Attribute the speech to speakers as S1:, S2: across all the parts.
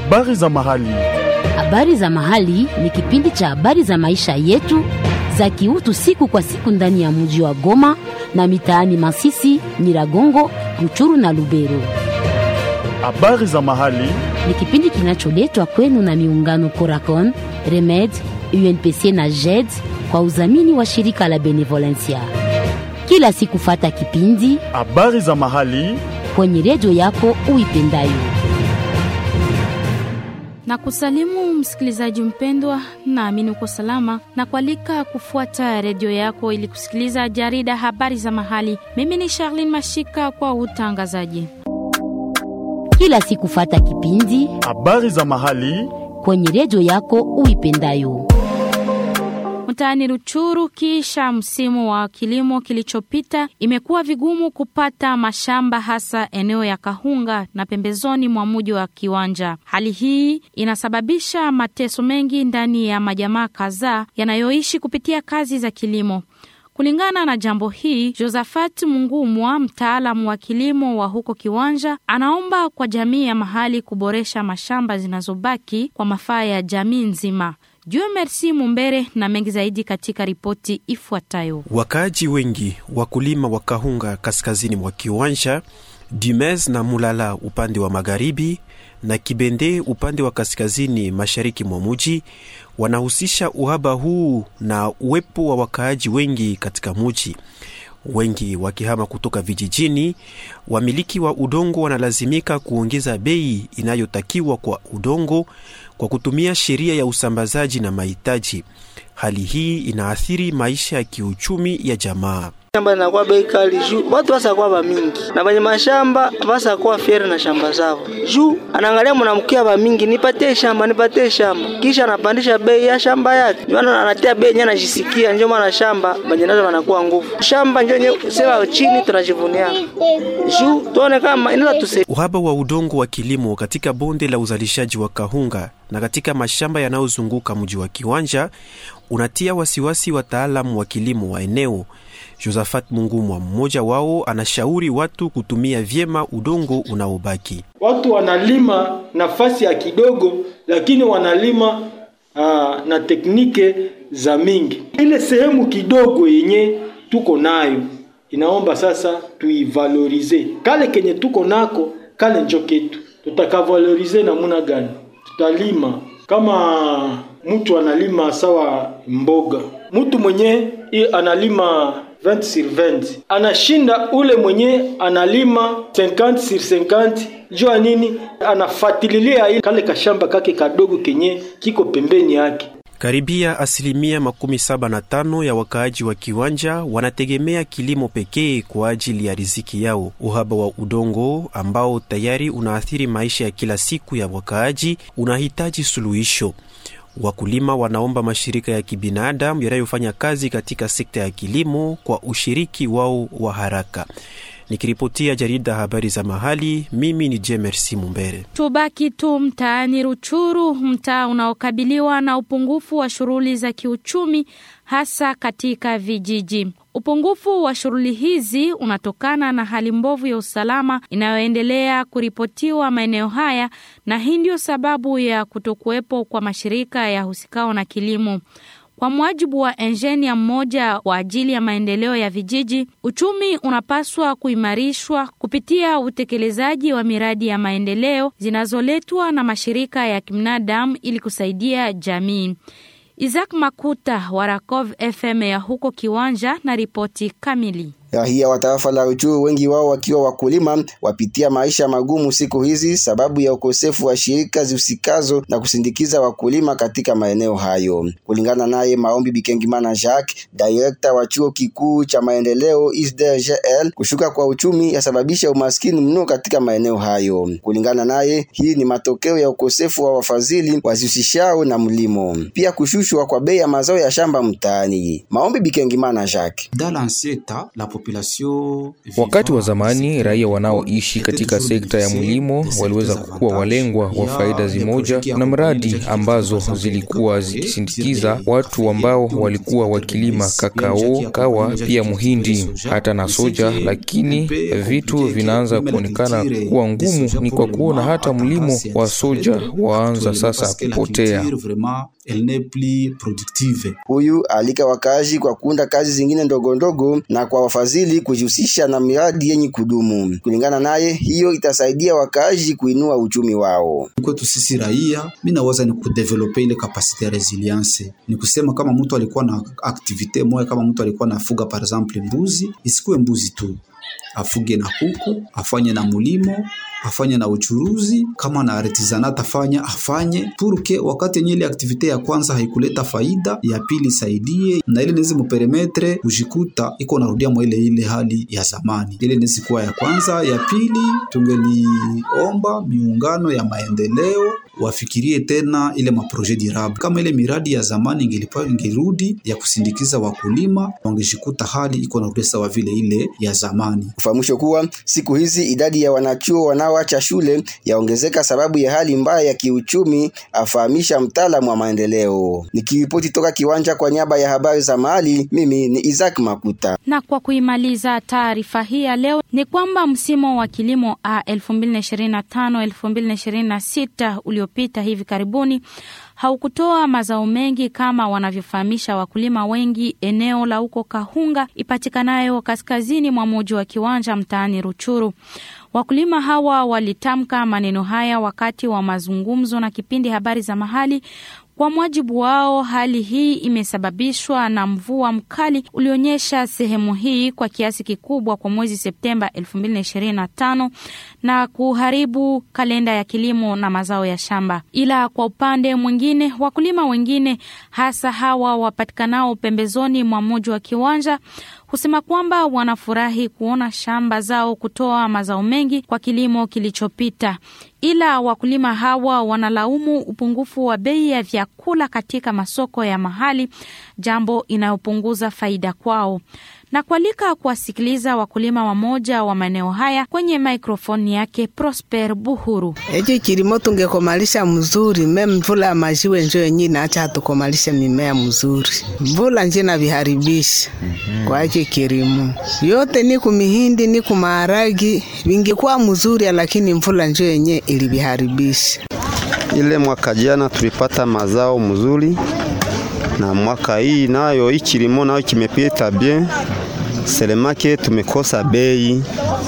S1: Habari za mahali.
S2: Habari za mahali ni kipindi cha habari za maisha yetu za kiutu siku kwa siku ndani ya mji wa Goma na mitaani Masisi, Nyiragongo, Ruchuru na Lubero.
S1: Habari za mahali.
S2: Ni kipindi kinacholetwa kwenu na miungano Coracon, Remed, UNPC na JED kwa udhamini wa shirika la Benevolencia. Kila siku fata kipindi
S1: Habari za mahali.
S2: kwenye redio yako uipendayo.
S3: na kusalimu msikilizaji mpendwa, naamini uko salama na kualika kufuata redio yako ili kusikiliza jarida habari za mahali. Mimi ni Charlene Mashika kwa utangazaji.
S2: Kila siku fata kipindi
S1: Habari za mahali.
S2: kwenye redio yako uipendayo.
S3: Mtaani Ruchuru, kisha msimu wa kilimo kilichopita, imekuwa vigumu kupata mashamba, hasa eneo ya Kahunga na pembezoni mwa mji wa Kiwanja. Hali hii inasababisha mateso mengi ndani ya majamaa kadhaa yanayoishi kupitia kazi za kilimo. Kulingana na jambo hii, Josephat Mungumwa, mtaalamu wa kilimo wa huko Kiwanja, anaomba kwa jamii ya mahali kuboresha mashamba zinazobaki kwa mafaa ya jamii nzima. Jue Merci Mumbere na mengi zaidi katika ripoti ifuatayo.
S4: Wakaaji wengi wakulima wa Kahunga kaskazini mwa Kiwanja, Dumez na Mulala upande wa magharibi na Kibende upande wa kaskazini mashariki mwa muji wanahusisha uhaba huu na uwepo wa wakaaji wengi katika muji, wengi wakihama kutoka vijijini. Wamiliki wa udongo wanalazimika kuongeza bei inayotakiwa kwa udongo kwa kutumia sheria ya usambazaji na mahitaji. Hali hii inaathiri maisha ya kiuchumi ya jamaa.
S5: shamba inakuwa bei kali juu watu wasakuwa bamingi na benye mashamba basakuwa fiere na shamba zao juu anaangalia mwanamkia bamingi, nipatie shamba nipatie shamba, kisha anapandisha bei ya shamba yake, ndio maana anatia bei yenyewe anajisikia. Ndio maana shamba benye nazo wanakuwa nguvu, shamba ndio yenyewe sewa chini tunajivunia juu tuone kama inaweza tusaidia.
S4: Uhaba wa udongo wa kilimo katika bonde la uzalishaji wa Kahunga na katika mashamba yanayozunguka mji wa Kiwanja unatia wasiwasi wataalamu wa kilimo wa eneo. Josephat Mungumwa, mmoja wao, anashauri watu kutumia vyema udongo unaobaki.
S6: Watu wanalima nafasi ya kidogo, lakini wanalima aa, na teknike za mingi. Ile sehemu kidogo yenye tuko nayo inaomba sasa tuivalorize. Kale kenye tuko nako kale njo ketu, tutakavalorize namuna gani? Tutalima kama mtu analima sawa mboga, mtu mwenye i analima 20 sur 20 anashinda ule mwenye analima 50 sur 50 jua nini? Anafatililia ile kale kashamba kake kadogo kenye kiko pembeni yake.
S4: Karibia asilimia makumi saba na tano ya wakaaji wa Kiwanja wanategemea kilimo pekee kwa ajili ya riziki yao. Uhaba wa udongo ambao tayari unaathiri maisha ya kila siku ya wakaaji unahitaji suluhisho. Wakulima wanaomba mashirika ya kibinadamu yanayofanya kazi katika sekta ya kilimo kwa ushiriki wao wa haraka. Nikiripotia jarida habari za mahali, mimi ni Jemersi Mumbere.
S3: Tubaki tu mtaani Ruchuru, mtaa unaokabiliwa na upungufu wa shughuli za kiuchumi hasa katika vijiji. Upungufu wa shughuli hizi unatokana na hali mbovu ya usalama inayoendelea kuripotiwa maeneo haya, na hii ndio sababu ya kutokuwepo kwa mashirika ya husikao na kilimo. Kwa mujibu wa enjenia mmoja kwa ajili ya maendeleo ya vijiji, uchumi unapaswa kuimarishwa kupitia utekelezaji wa miradi ya maendeleo zinazoletwa na mashirika ya kibinadamu ili kusaidia jamii. Isaac Makuta wa Rakov FM ya huko Kiwanja na ripoti kamili.
S7: Raia wa tarafa la Ruchuru, wengi wao wakiwa wakulima, wapitia maisha magumu siku hizi sababu ya ukosefu wa shirika zihusikazo na kusindikiza wakulima katika maeneo hayo. Kulingana naye Maombi Bikengimana Jacques, director wa chuo kikuu cha maendeleo ISDRGL, kushuka kwa uchumi yasababisha umaskini mno katika maeneo hayo. Kulingana naye, hii ni matokeo ya ukosefu wa wafadhili wazihusishao na mlimo, pia kushushwa kwa bei ya mazao ya shamba mtaani. Maombi Bikengimana Jacques
S8: Dans l'ancien temps, la Wakati wa zamani raia wanaoishi katika sekta ya mlimo waliweza kuwa walengwa wa faida zimoja na mradi ambazo zilikuwa zikisindikiza watu ambao walikuwa wakilima kakao, kawa, pia muhindi hata na soja, lakini vitu vinaanza kuonekana kuwa ngumu. Ni kwa kuona hata mlimo wa soja waanza sasa kupotea.
S7: Huyu alika wakazi kwa kuunda kazi zingine ndogo ndogo na kwa wafadhili kujihusisha na miradi yenye kudumu. Kulingana naye, hiyo itasaidia wakazi kuinua uchumi wao.
S9: Kwetu sisi raia, mi nawaza ni kudevelope ile kapasite ya resilience. Ni kusema kama mtu alikuwa na aktivite moja, kama mtu alikuwa nafuga par exemple mbuzi, isikuwe mbuzi tu, afuge na kuku, afanye na mulimo afanye na uchuruzi kama na artisanat afanya afanye purke wakati yenye ile aktivite ya kwanza haikuleta faida, ya pili saidie na ile nezi muperemetre kujikuta iko narudia mwa ile ile hali ya zamani. Ile nezi kuwa ya kwanza. Ya pili, tungeliomba miungano ya maendeleo wafikirie tena ile maprojet durable kama ile miradi ya zamani ingelipa ingerudi ya kusindikiza wakulima, wangejikuta hali iko narudia sawa vile ile ya zamani.
S7: Ufahamisho kuwa siku hizi idadi ya wanachuo wanaoacha shule yaongezeka sababu ya hali mbaya ya kiuchumi, afahamisha mtaalamu wa maendeleo. Nikiripoti toka kiwanja kwa niaba ya habari za mahali, mimi ni Isaac Makuta.
S3: Na kwa kuimaliza taarifa hii ya leo ni kwamba msimu wa kilimo a 2025 2026 uliopita hivi karibuni haukutoa mazao mengi kama wanavyofahamisha wakulima wengi eneo la huko Kahunga ipatikanayo kaskazini mwa mji wa Kiwanja mtaani Ruchuru. Wakulima hawa walitamka maneno haya wakati wa mazungumzo na kipindi habari za mahali. Kwa mujibu wao, hali hii imesababishwa na mvua mkali ulionyesha sehemu hii kwa kiasi kikubwa kwa mwezi Septemba 2025 na kuharibu kalenda ya kilimo na mazao ya shamba. Ila kwa upande mwingine, wakulima wengine hasa hawa wapatikanao pembezoni mwa mji wa Kiwanja husema kwamba wanafurahi kuona shamba zao kutoa mazao mengi kwa kilimo kilichopita, ila wakulima hawa wanalaumu upungufu wa bei ya vyakula katika masoko ya mahali, jambo inayopunguza faida kwao na kualika kuwasikiliza wakulima wamoja wa maeneo haya kwenye mikrofoni yake Prosper Buhuru.
S10: Echo kilimo tungekomalisha mzuri, me mvula ya majiwe njo yenye inaacha hatukomalishe mimea mzuri, mvula nje na viharibisha kwa echo kilimo yote ni kumihindi ni kumaharagi vingekuwa mzuri, lakini mvula njo yenye iliviharibisha.
S11: Ile mwaka jana tulipata mazao mzuri na mwaka hii nayo hii kilimo nayo kimepita bien, selemake tumekosa bei,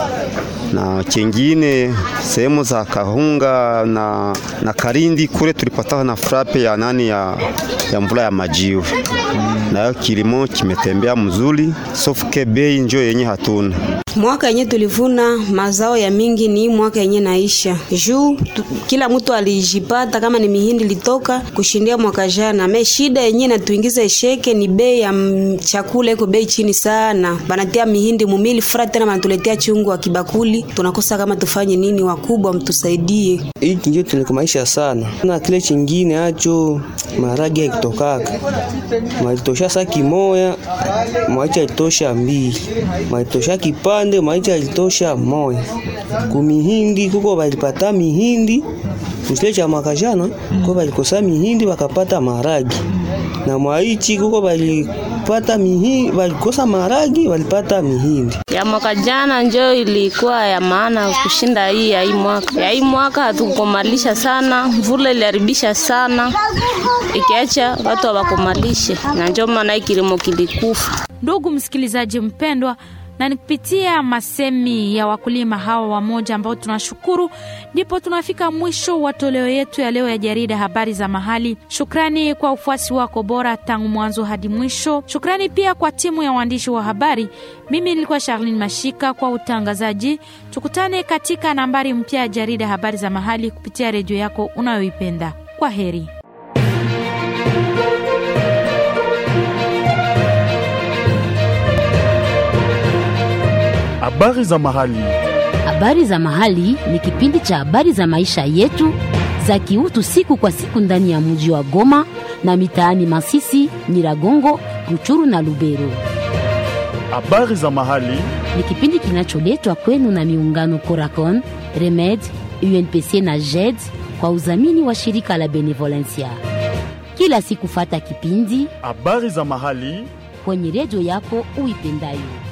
S11: na kingine sehemu za Kahunga na, na Karindi kule tulipata na frape ya nani ya, ya mvula ya majiwe, nayo kilimo kimetembea mzuri, sofuke bei njo yenye hatuna
S12: Mwaka yenye tulivuna mazao ya mingi ni mwaka yenye naisha juu tu, kila mtu alijipata kama ni mihindi litoka kushindia mwaka jana. Me shida yenye natuingiza esheke ni bei ya chakula iko bei chini sana, banatia mihindi mumili fura tena banatuletea chungu wa kibakuli, tunakosa kama tufanye nini? Wakubwa mtusaidie.
S13: Hiki ndio tunikumaisha sana na kile chingine acho maragi yakitokaka maitosha saki moya maicha itosha mbili maitosha kipande maicha itosha moya kumihindi kuko balipata mihindi msile cha mwaka jana kuko balikosa mihindi bakapata maragi na mwaichi kuko balipata mihindi balikosa maragi balipata mihindi
S14: ya mwaka jana njo ilikuwa ya maana kushinda hii ya hii mwaka. Ya hii mwaka hatukomalisha sana, mvula iliharibisha sana, ikiacha watu hawakomalishe, na njo maana hii kilimo kilikufa.
S3: Ndugu msikilizaji mpendwa, na ni kupitia masemi ya wakulima hawa wamoja ambao tunashukuru, ndipo tunafika mwisho wa toleo yetu ya leo ya jarida habari za mahali. Shukrani kwa ufuasi wako bora tangu mwanzo hadi mwisho. Shukrani pia kwa timu ya waandishi wa habari. Mimi nilikuwa Charlene Mashika kwa utangazaji. Tukutane katika nambari mpya ya jarida habari za mahali kupitia redio yako unayoipenda. Kwa heri.
S1: Habari za mahali.
S2: Habari za mahali ni kipindi cha habari za maisha yetu za kiutu siku kwa siku ndani ya mji wa Goma na mitaani Masisi, Nyiragongo, Ruchuru na Lubero.
S1: Habari za mahali
S2: ni kipindi kinacholetwa kwenu na miungano Coracon, Remed, UNPC na JED kwa udhamini wa shirika la Benevolencia. Kila siku fata kipindi
S1: habari za mahali
S2: kwenye redio yako uipendayo.